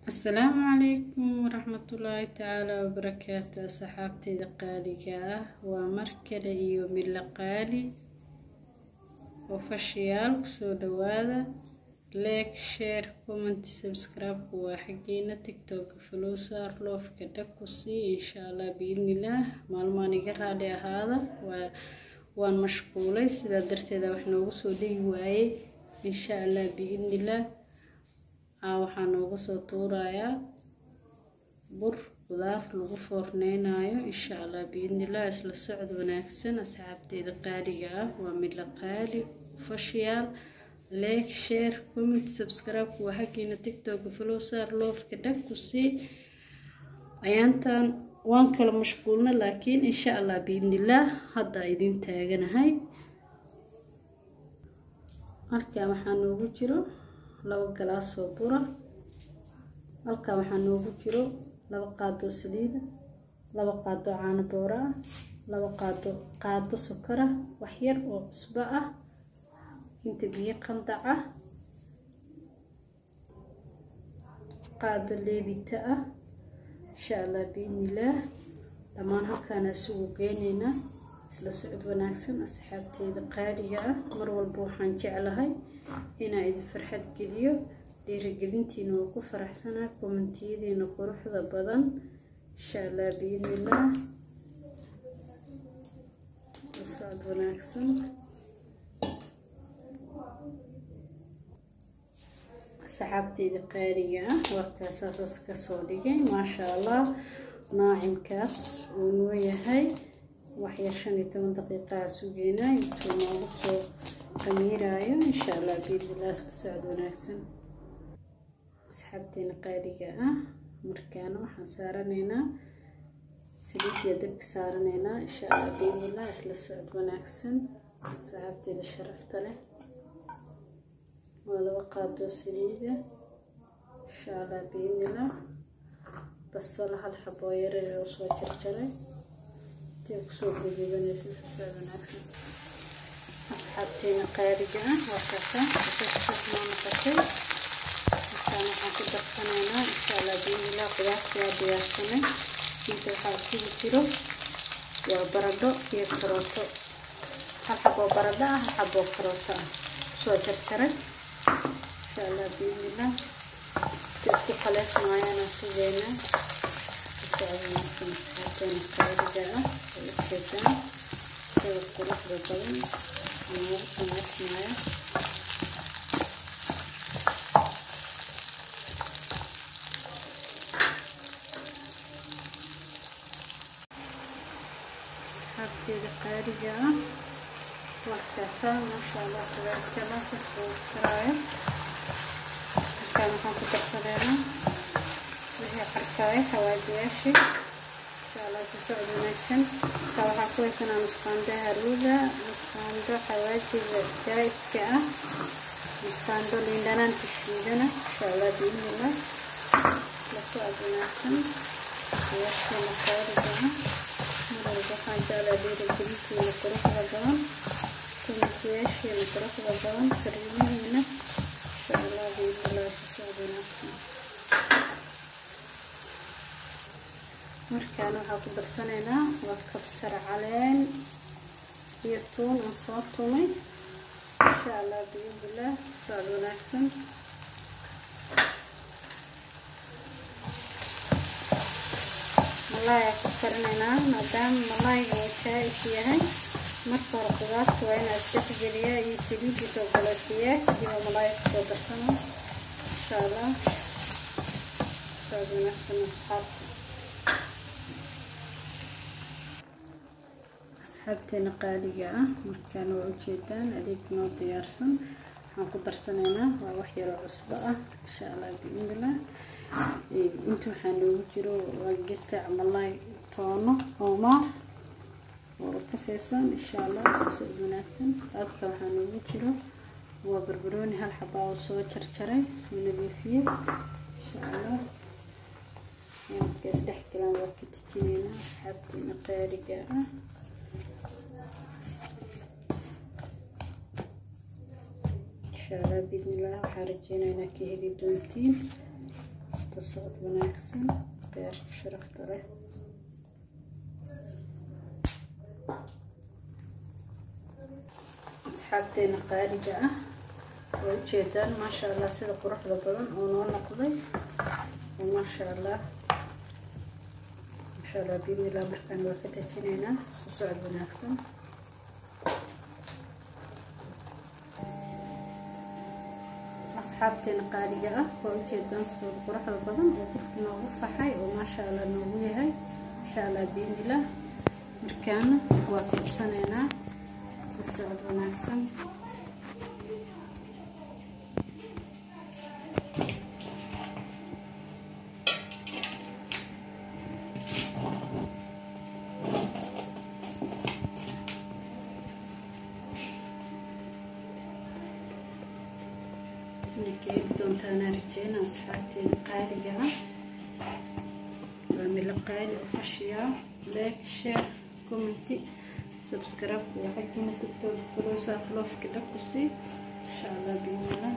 asalaamu calaykum waraxmatullaahi tacaala wabarakaatu asxaabteyda qaaliga ah waa mar kale iyo midla qaali oo fashiyaal kusoo dhawaada leeg sheer commenty subscribe-ku waa xaggeena tiktok flowsar loofka dhag ku sii insha allah biidnillaah maalmaan iga raali ahaada waa waan mashquulay sidaa darteeda wax noogu soo dhigi waayey insha allah biidnillaah waxaa nooga soo tuurayaa bur qudaar lagu foorneynayo insha allah biidnillaah isla socod wanaagsan asxaabteeda qaaliga ah waa midla qaali fashiyaal like share comment subscribe waa xaggiina tiktok flowsar loofka dhag ku sii ayaantan waan kala mashquulna laakiin insha allah biidnillaah hadda idin taaganahay halkaa waxaa noogu jiro laba galaas oo bura halkaa waxaa noogu jiro laba qaadoo saliida laba qaadoo caano boora ah laba qaado qaado sokor ah wax yar oo cusbo ah inta biyo qandac ah qaado leebita ah insha allah biidnillaah dhammaan halkaana isugu geyneynaa isla socod wanaagsan asxaabteyda qaaliga ah mar walba waxaan jeclahay inaa idin farxad geliyo dhiirigelintiina waa ku faraxsanaa kommentiyadiina quruxda badan insha allah biidnillaah socod wanaagsan saxaabteyda qaaliga ah warkaasaasas kasoo dhigay maasha allah naacimkaas uu noo yahay waxyar shan iyo toban daqiiqaha sugeynaa intuu noogu soo qamiiraayo insha allah biidnillaah iska socod wanaagsan asxaabteena qaaliga ah markaana waxaan saaranaynaa saliidya dabka saaranaynaa insha allah biidnillaah isla socod wanaagsan saxaabteeda sharafta leh waa laba qaadoo saliida insha allah biidnillaah basalo hal xaboo yarar oo soo jarjaray intay kusoo guduudanaysa isla socod wanaagsan asxaabteena qaaliga ah waa kaasa maa noqotay markaan waxaan ku darsanaynaa insha allah biidnillaah qudaarta waa diyaarsanay inta waxaa isugu jiro waa baradho iyo karooto hal xaboo baradho ah hal xaboo karooto ah kusoo jarjaray insha allah biidnillaah inta isku qaleysmaayana sugeynaa socod wanaagsan asxaabteena qaaliga ah way ujeedaan sida quruxda badan noogu samaysmaya asxaabteeda qaaliga ah warkaasa maasha allah tabaarikala kasoo karaayo markaan waxaan ku darsaneynaa wixii qarkaayo xawaajiyaashii insha allah si socod wanaagsan markaa waxaa ku haysanaa nusqaando haruuda nusqaando xawaajiga jaa-iska ah nusqaando liindhanaanka shiidana insha allah biidnillaah la socod wanaagsan siyaaskeena qaaliga ah mar walba waxaan jeclaa dhiirigelintiina quruxda badan kumasiyaasheena quruxda badan kariimihiina insha allah biidnillaah si socod wanaagsan markaana waxaa ku darsanaynaa waa kabsar caleen iyo tuun aan soo tumay insha allah biidnillaah socod wanaagsan malaayaa ku karinaynaa maadaama malaayga uu jaa-is yahay marka hore qudaarta waa inaa isdhexgeliyaa iyo saliidiisa ogoleysiiyaa kadiba malaaya kusoo darsana insha allah socod wanaagsan asxaabta asxaabteena qaaliga ah markaana waa ujeedaan adeeg noo diyaarsan waxaan ku darsanaynaa waa wax yaroo cusbo ah insha allah biidnillaah inta waxaa noogu jiro waa gesac malaay toono oomaa oo ka siisan insha allah sasoo wanaagsan halka waxaa noogu jiro waa barbarooni hal xabaa oo soo jarjaray soo nadiifiyey insha allah markaas dhex galaan waa ka tijinaynaa asxaabteena qaaliga ah insha allah biidnillaah waxaa rajeynaynaa ka heli doontiin isla socod wanaagsan khiyaarta sharafta leh asxaabteena qaaliga ah way ujeedaan maasha allah sida quruxda badan oo noo noqday maasha allah maasha allah biidnillah markaan waa ka dejinaynaa isla socod wanaagsan asxaabteena qaaliga ah waa ujeedaan suud quruxda badan oo qofka noogu faxay oo maasha allah noogu yahay insha allah biidnillah markaana waa fidsanaynaa si socod wanaagsan keegi doontaana rajeyna asxaabteeda qaaliga ah waa milo qaali oo fashiyaa like share commenti subscribe iyo xajiina tiktok folowsaa floofka dhakusi insha allah biidnillah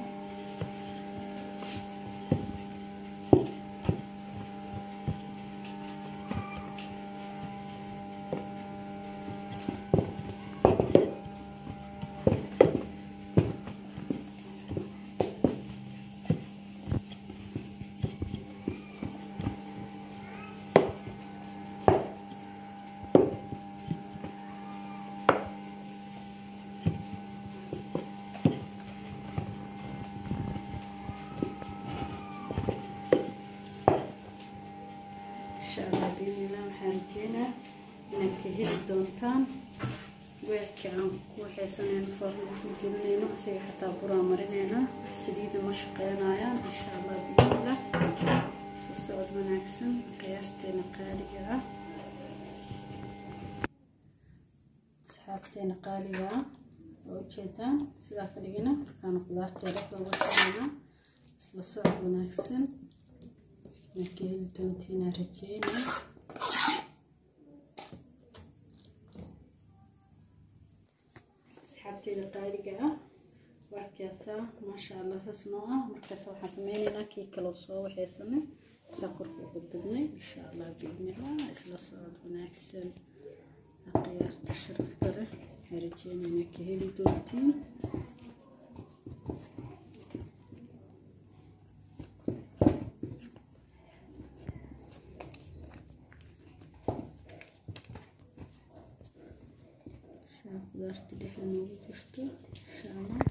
insha allah biidnillah waxaan rajeynaa inaad ka heli doontaan weelka aan ku waxaysanayno foornada ku gelinayno isaga xataa buraa marinayna saliida ma shaqeynayaan insha allah biidnillah si socod wanaagsan khiyaarteena qaaliga ah asxaabteena qaaliga ah oo ujeedaan sidaa ka dhigina markaana qudaarteeda looga shaqeynaa isla socod wanaagsan marka heli doontiina rajeyna asxaabteeda qaaliga ah warkaasaa maasha allah saas noo ah markaas waxaan sameyneynaa kii kaloo soo waxaysanay saa korka ugu dubnay insha allah biidnillah isla socod wanaagsan khiyaarta sharafta leh waxaan rajeyneynaa ka heli doontiin qudaarta dhexda noogu jirto insha allah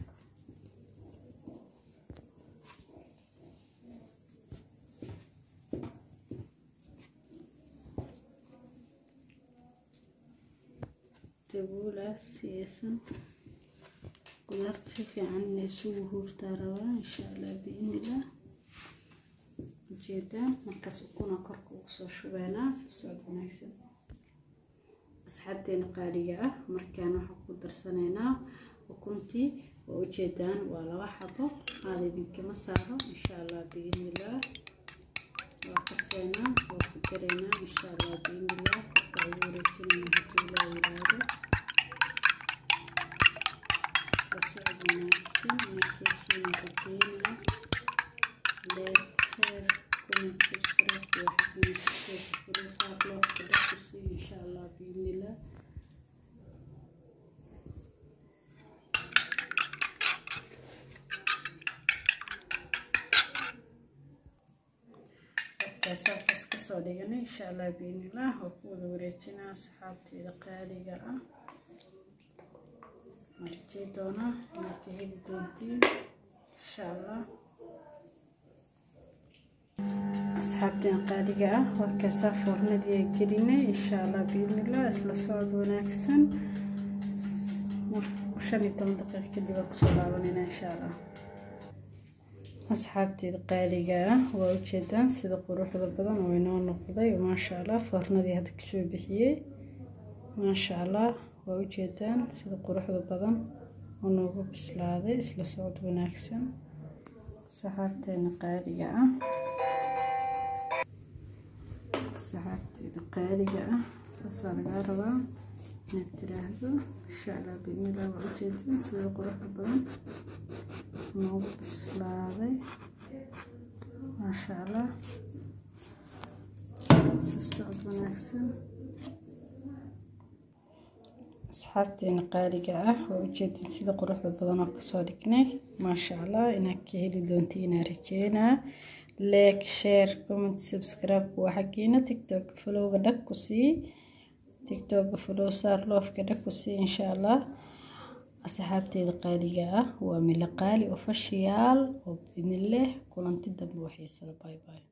dabuula si aysan qudaarta si fiican inay isugu huurtaa rabaa insha allah biidnillah ujeedaan markaas ukuna korka ugu soo shubeynaa si socod wanaagsan asxaabteena qaaliga ah markaan waxaan ku darsanaynaa ukuntii waa ujeedaan waa laba xabo aada idinkama saaro insha allah biidnillah waa kaseynaa waa ku daraynaa insha allah biidnillah korka ugu wareejinayna hadduu ilaa yiraahdo lasocod wanaagsan markiisiina rajeynaa leer heer comment subscribe iyo xaqiina furuusaa loofka dhakusi insha allah biidnillah saas kasoo dhiganay insha allah biidnillah waa ku wada wareejinaa asxaabteeda qaaliga ah marjii doonaa inaad ka heli doontiin insha allah asxaabteen qaaliga ah warkaasaa foornadii gelinay insha allah biidnillah isla socod wanaagsan shan iyo toban daqiiq kadib waa kusoo laabanayna insha allah asxaabteeda qaaliga ah waa ujeedaan sida quruxda badan oo inoo noqday maasha allah foornadii hadda kasoo bixiyey maasha allah waa ujeedaan sida quruxda badan oo noogu bislaaday isla socod wanaagsan saxaabteena qaaliga ah saxaabteeda qaaliga ah saasaa lagaa rabaa inaad tiraahdo insha allah biidnillah waa ujeedin sida quruxda badan noogu bislaaday maasha allah socod wanaagsan asxaabteena qaaliga ah waa ujeedin sida quruxda badan oo kasoo dhignay maasha allah inaad ka heli doonta inaa rajeynaa like share comment subscribe waa xaggiina tiktok folowga dhag ku sii tiktok follow saar loofka dhag ku sii insha allah asxaabteeda qaaliga ah waa mila qaali official oo idin leh kulanti dambe waxay sala bye bye